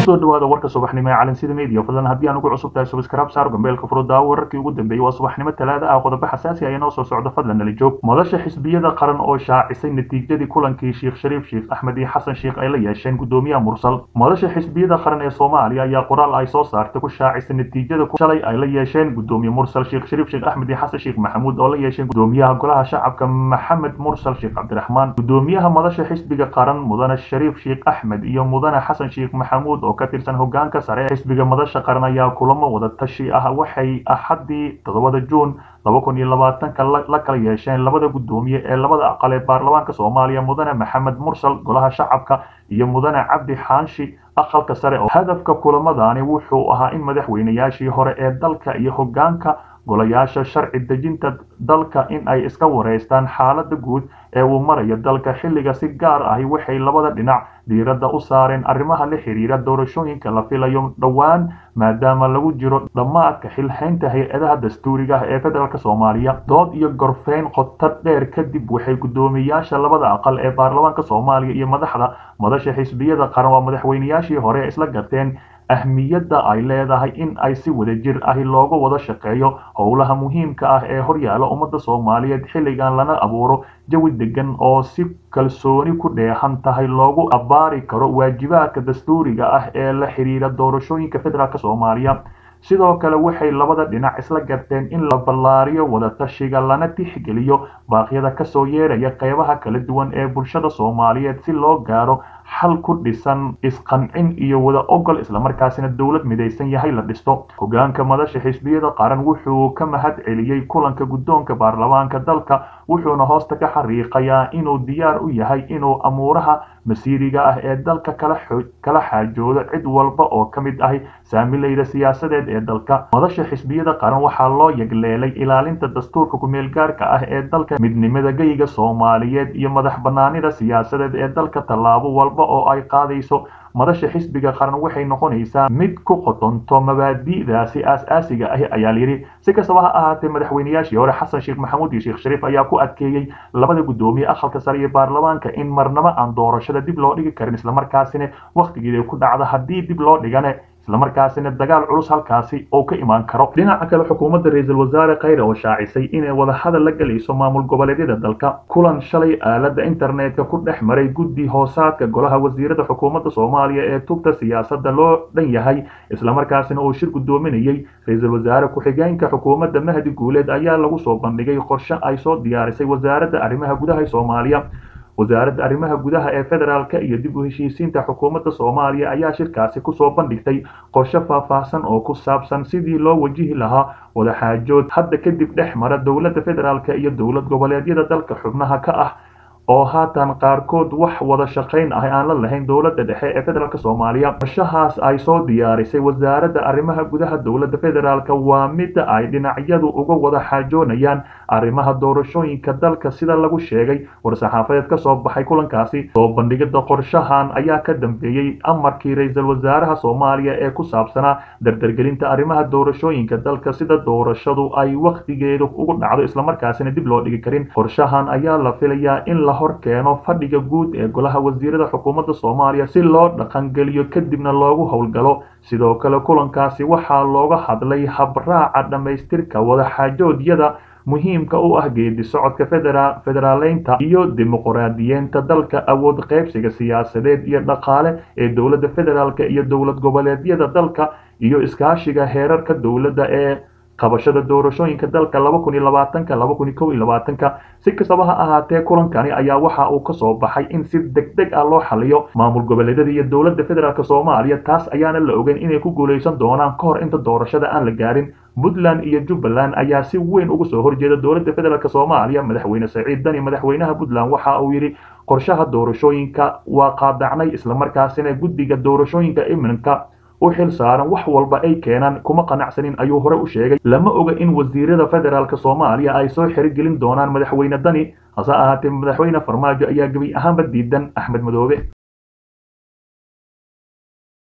kusoo dhawaada warka subaxnimo ee calansida media fadlan haddii aan ugu cusub tahay subscribe saar gambeelka furuddaa wararkii ugu dambeeyey waa subaxnimo talaada ah qodobo xasaasi ah inoo soo socdo fadlan nala joog madasha xisbiyada qaran oo shaacisay natiijadii kulankii sheekh shariif sheekh axmed iyo xasan sheekh ay la yeesheen gudoomiyaha mursal madasha xisbiyada qaran ee soomaaliya ayaa qoraal ay soo saartay ku shaacisay natiijada shalay ay la yeesheen gudoomiye mursal sheekh shariif sheekh axmed iyo xasan sheekh maxamuud oo la yeesheen gudoomiyaha golaha shacabka maxamed mursal sheekh cabdiraxmaan gudoomiyaha madasha xisbiga qaran mudane shariif sheekh axmed iyo mudane xasan sheekh maxamuud oo ka tirsan hogaanka sare ee xisbiga madasha qaran ayaa kulamo wada tashi ah waxay axaddii toddobada juun laba kun iyo labaatanka la kala yeesheen labada gudoomiye ee labada aqal ee baarlamaanka soomaaliya mudane maxamed mursal golaha shacabka iyo mudane cabdi xaanshi aqalka sare oo hadafka kulamadani wuxuu ahaa in madaxweynayaashii hore ee dalka iyo hogaanka golayaasha sharci dejinta dalka in ay iska wareystaan xaaladda guud ee uu marayo dalka xilliga si gaar ahi waxay labada dhinac diiradda u saareen arrimaha la xiriira doorashooyinka la filayo dhowaan maadaama lagu jiro dhammaadka xilhaynta hay-adaha dastuuriga ah ee federaalk soomaaliya dood iyo gorfeyn qoto dheer kadib waxay guddoomiyayaasha labada aqal ee baarlamaanka soomaaliya iyo madaxda madasha xisbiyada qaran waa madaxweynayaashii hore ee isla garteen ahmiyadda ay leedahay in ay si wadajir ahi looga wada shaqeeyo howlaha muhiimka ah ee horyaala ummadda soomaaliyeed xilligan lana abuuro jawi degan oo si kalsooni ku dheehan tahay loogu abbaari karo waajibaadka dastuuriga ah ee la xiriira doorashooyinka federaalk soomaaliya sidoo kale waxay labada dhinac isla garteen in la ballaariyo wadatashiga lana tixgeliyo baaqyada kasoo yeeraya qeybaha kala duwan ee bulshada soomaaliyeed si loo gaaro xal ku dhisan isqancin iyo wada ogol islamarkaasina dowlad midaysan yahay la dhisto hogaanka madasha xisbiyada qaran wuxuu ka mahad celiyey kulanka guddoonka baarlamaanka dalka wuxuuna hoosta ka xariiqayaa inuu diyaar u yahay inuu amuuraha masiiriga ah ee dalka kala xaajoodo cid walba oo ka mid ahi saamilayda siyaasadeed ee dalka madasha xisbiyada qaran waxaa loo yagleelay ilaalinta dastuurka kumeelgaarka ah ee dalka midnimada geyga soomaaliyeed iyo madax banaanida siyaasadeed ee dalka tallaabo walba oo ay qaadayso madasha xisbiga qaran waxay noqonaysaa mid ku qotonto mabaadi'daasi aas-aasiga ahi ayaa layidhi si kastaba ha ahaatee madaxweynayaashii hore xasan sheekh maxamuud iyo sheekh shariif ayaa ku adkeeyey labada guddoomiye aqalka sare iyo baarlamaanka in marnabo aan doorashada dib loo dhigi karin islamarkaasina wakhtigeeda ku dhacda haddii dib loo dhigane islamarkaasina dagaal culus halkaasi oo ka imaan karo dhinaca kale xukuumadda ra-iisul wasaare khayre oo shaacisay inay wadahadal la gelayso maamul goboleedyada dalka kulan shalay aaladda internetka ku dhex maray guddi hoosaadka golaha wasiirada xukuumadda soomaaliya ee tubta siyaasadda loo dhan yahay islamarkaasina uu shir guddoominayey ra-iisul wasaare ku-xigeenka xukuumadda mahdi guuleed ayaa lagu soo bandhigay qorshe ay soo diyaarisay wasaaradda arrimaha gudaha soomaaliya wasaaradda arrimaha gudaha ee federaalka iyo dib u heshiisiinta xukuumadda soomaaliya ayaa shirkaasi kusoo bandhigtay qorshe faahfaahsan oo ku saabsan sidii loo wajihi lahaa wadaxaajood hadda kadib dhex mara dowladda federaalka iyo dowlad goboleedyada dalka xubnaha ka ah oo haatan qaarkood wax wada shaqayn ah aan la lahayn dowladda dhexe ee federaalk soomaaliya qorshahaas ay soo diyaarisay wasaaradda arrimaha gudaha dowladda federaalk waa midda ay dhinacyadu uga wada xaajoonayaan arrimaha doorashooyinka dalka sida lagu sheegay war-saxaafadeed ka soo baxay kulankaasi soo bandhigida qorshahan ayaa ka dambeeyey amarkii ra-iisul wasaaraha soomaaliya ee ku saabsanaa dardargelinta arrimaha doorashooyinka dalka sida doorashadu ay wakhtigeedu ugu dhacdo islamarkaasina dib loo dhigi karin qorshahan ayaa la filayaa in la hor keeno fadhiga guud ee golaha wasiirada xukuumadda soomaaliya si loo dhaqangeliyo kadibna loogu howlgalo sidoo kale kulankaasi waxaa looga hadlay habraaca dhammaystirka wadaxaajoodyada muhiimka u ah geedi socodka federaaleynta iyo dimuqraadiyeenta dalka awood qaybsiga siyaasadeed iyo dhaqaale ee dowladda federaalk iyo dowlad goboleedyada dalka iyo iskaashiga heerarka dowladda ee qabashada doorashooyinka dalka laba kun iyo labaatanka laba kun iyo kow iyo labaatanka si kastaba ha ahaatee kulankani ayaa waxa uu kasoo baxay in si deg deg ah loo xaliyo maamul goboleedyada iyo dowladda federaalk soomaaliya taas ayaana la ogeyn inay ku guulaysan doonaan ka hor inta doorashada aan la gaarin puntland iyo jubbaland ayaa si weyn uga soo horjeeda dowladda federaalk soomaaliya madaxweyne saciid dani madaxweynaha puntland waxa uu yidhi qorshaha doorashooyinka waa qaadacnay islamarkaasina guddiga doorashooyinka iminka u xil saaran wax walba ay keenaan kuma qanacsanin ayuu hore u sheegay lama oga in wasiirada federaalk soomaaliya ay soo xerigelin doonaan madaxweyne dani hase ahaatee madaxweyne farmaajo ayaa gebi ahaanba diidan axmed madoobe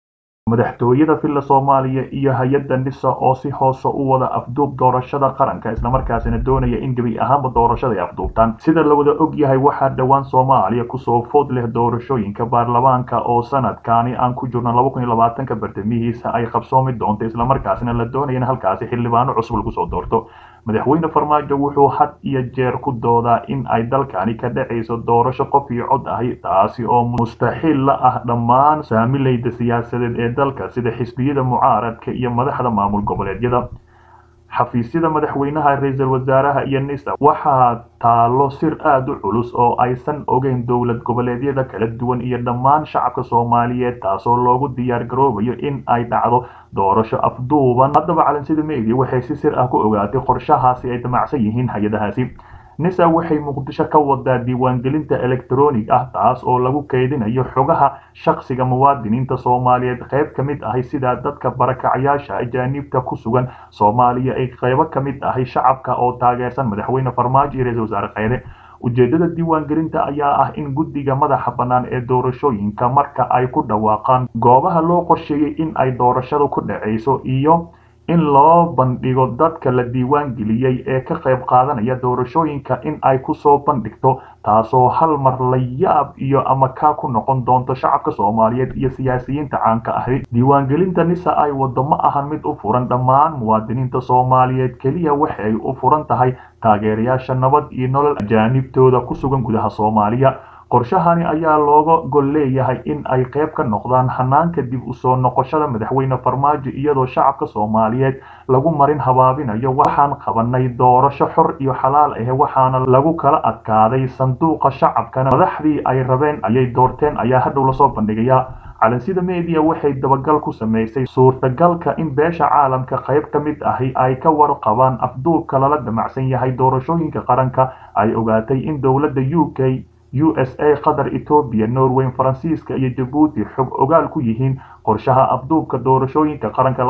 madaxtooyada villa soomaaliya iyo hay-adda nisa oo si hoose u wada afduub doorashada qaranka islamarkaasina doonaya in gebi ahaanba doorashada ay afduubtaan sida la wada og yahay waxaa dhowaan soomaaliya kusoo food leh doorashooyinka baarlamaanka oo sanadkaani aan ku jirno laba kun iyo labaatanka bartamihiisa ay qabsoomi doonto islamarkaasina la doonaya in halkaasi xildhibaano cusub lagu soo doorto madaxweyne farmaajo wuxuu had iyo jeer ku doodaa in ay dalkani ka dhacayso doorasho qof iyo cod ahi taasi oo mustaxiil la ah dhammaan saamilayda siyaasadeed ee dalka sida xisbiyada mucaaradka iyo madaxda maamul goboleedyada xafiisyada madaxweynaha ra-iisul wasaaraha iyo nisa waxaa taalo sir aada u culus oo aysan ogeyn dowlad goboleedyada kala duwan iyo dhammaan shacabka soomaaliyeed taasoo loogu diyaar garoobayo in ay dhacdo doorasho afduuban haddaba calansida media waxay si sir ah ku ogaatay qorshahaasi ay damacsan yihiin hay-adahaasi nisa waxay muqdisho ka wadaa diiwaangelinta electronic ah taas oo lagu keydinayo xogaha shakhsiga muwaadiniinta soomaaliyeed qayb ka mid ahi sida dadka barakacayaasha ajaaniibta ku sugan soomaaliya ay qaybo ka mid ahi shacabka oo taageersan madaxweyne farmaajo iyo ra-iisul wasaare kheyre ujeedada diiwaangelinta ayaa ah in guddiga madaxa bannaan ee doorashooyinka marka ay ku dhawaaqaan goobaha loo qorsheeyey in ay doorashadu ku dhacayso iyo in loo bandhigo dadka la diiwaan geliyey ee ka qayb qaadanaya doorashooyinka in ay kusoo bandhigto taasoo hal mar la yaab iyo ama kaa ku noqon doonto shacabka soomaaliyeed iyo siyaasiyiinta caanka ahi diiwaangelinta nisa ay wado ma ahan mid u furan dhammaan muwaadiniinta soomaaliyeed keliya waxay u furan tahay taageerayaasha nabad iyo nolol ajaanibtooda ku sugan gudaha soomaaliya qorshahani ayaa looga gol leeyahay in ay qayb ka noqdaan hanaanka dib u soo noqoshada madaxweyne farmaajo iyadoo shacabka soomaaliyeed lagu marin habaabinayo waxaan qabanay doorasho xor iyo xalaal ah waxaana lagu kala adkaaday sanduuqa shacabkana madaxdii ay rabeen ayay doorteen ayaa hadhow lasoo bandhigayaa calansida media waxay dabagal ku samaysay suurtagalka in beesha caalamka qayb ka mid ahi ay ka warqabaan afduubka lala damacsan yahay doorashooyinka qaranka ay ogaatay in dowladda u k u s a qatar etoobiya norway faransiiska iyo jabuuti xog ogaal ku yihiin qorshaha afduubka doorashooyinka qaranka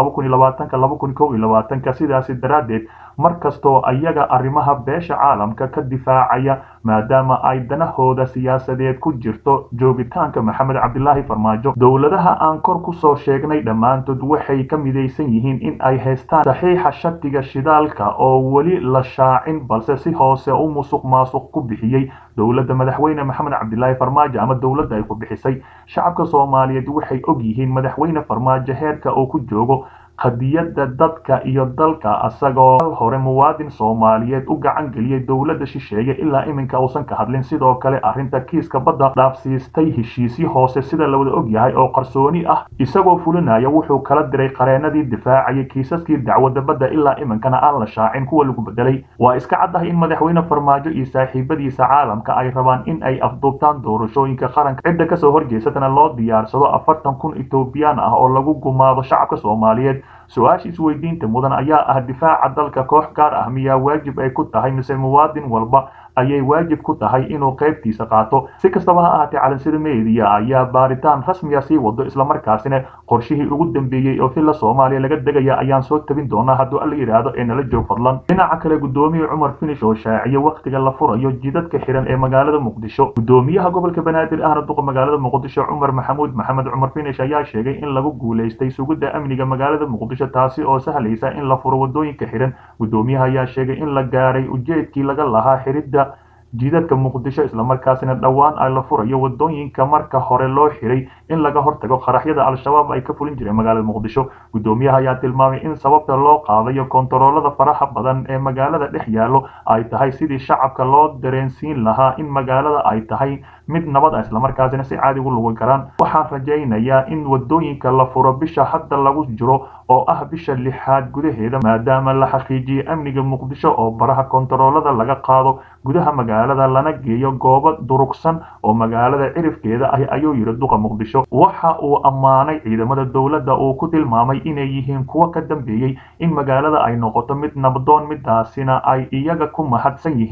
sidaasi daraaddeed mar kastoo ayaga arrimaha beesha caalamka ka difaacaya maadaama ay danahooda siyaasadeed ku jirto joogitaanka maxamed cabdilaahi farmaajo dowladaha aan kor kusoo sheegnay dhammaantood waxay ka midaysan yihiin in ay haystaan saxiixa shatiga shidaalka oo weli la shaacin balse si hoose u musuq maasuq ku bixiyey dowladda madaxweyne maxamed cabdilaahi farmaajo ama dowladda ay ku bixisay shacabka soomaaliyeed waxay og yihiin madaxweyne farmaajo heerka uu ku joogo qadiyadda dadka iyo dalka asagoo hal hore muwaadin soomaaliyeed u gacan geliyey dowladda shisheeye ilaa iminka uusan ka hadlin sidoo kale arrinta kiiska badda dhaafsiistay heshiisyo hoose sida la wada og yahay oo qarsooni ah isagoo fulinaya wuxuu kala diray qareenadii difaacayay kiisaskii dacwadda badda ilaa iminkana aan la shaacin kuwa lagu bedelay waa iska caddahay in madaxweyne farmaajo iyo saaxiibadiisa caalamka ay rabaan in ay afduubtaan doorashooyinka qaranka cidda kasoo horjeesatana loo diyaarsado afartan kun etoobiyaan ah oo lagu gumaado shacabka soomaaliyeed su-aasha isweydiinta mudan ayaa ah difaaca dalka koox gaar ah miyaa waajib ay ku tahay mise muwaadin walba ayay waajib ku tahay inuu qaybtiisa qaato si kastaba ha ahaatee calansida media ayaa baaritaan rasmiya sii wado islamarkaasina qorshihii ugu dambeeyey oo filla soomaaliya laga degaya ayaan soo tabin doonaa hadduu alla yidhaahdo ee nala joog fadlan dhinaca kale guddoomiye cumar finish oo shaaciye wakhtiga la furayo jidadka xiran ee magaalada muqdisho guddoomiyaha gobolka banaadir ahna duqa magaalada muqdisho cumar maxamuud maxamed cumar finish ayaa sheegay in lagu guulaystay sugidda amniga magaalada muqdisho taasi oo sahlaysa in la furo wadooyinka xiran guddoomiyaha ayaa sheegay in la gaaray ujeedkii laga lahaa xiridda jidadka muqdisho islamarkaasina dhowaan ay la furayo wadooyinka marka hore loo xiray in laga hortago qaraxyada al-shabaab ay ka fulin jireen magaalada muqdisho guddoomiyaha ayaa tilmaamay in sababta loo qaadayo kontaroolada faraha badan ee magaalada dhex yaallo ay tahay sidii shacabka loo dareensiin lahaa in magaalada ay tahay mid nabad ah islamarkaasina si caadi ugu lugan karaan waxaan rajaynayaa in wadooyinka la furo bisha hadda lagu jiro oo ah bisha lixaad gudaheeda maadaama la xaqiijiyey amniga muqdisho oo baraha kontaroolada laga qaado gudaha magaalada lana geeyo goobo durugsan oo magaalada cirifkeeda ah ayuu yidhi duqa muqdisho waxa uu ammaanay ciidamada dowladda uu ku tilmaamay inay yihiin kuwo ka dambeeyey in magaalada ay noqoto mid nabdoon midaasina ay iyaga ku mahadsan yihiin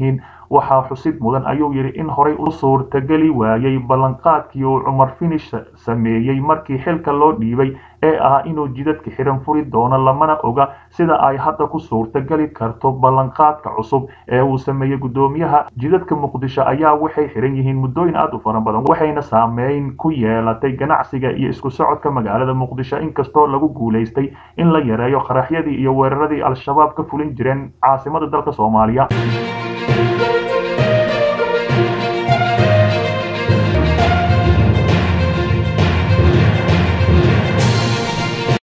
waxaa xusid mudan ayuu yidhi in horey u suurtageli waayey ballanqaadkii uu cumar finish sameeyey markii xilka loo dhiibay ee ah inuu jidadka xiran furi doono lamana oga sida ay hadda ku suurtageli karto ballanqaadka cusub ee uu sameeyey guddoomiyaha jidadka muqdisho ayaa waxay xiran yihiin muddooyin aad u fara badan waxayna saameyn ku yeelatay ganacsiga iyo isku socodka magaalada muqdisho inkastoo lagu guulaystay in la yareeyo qaraxyadii iyo weeraradii al-shabaab ka fulin jireen caasimada dalka soomaaliya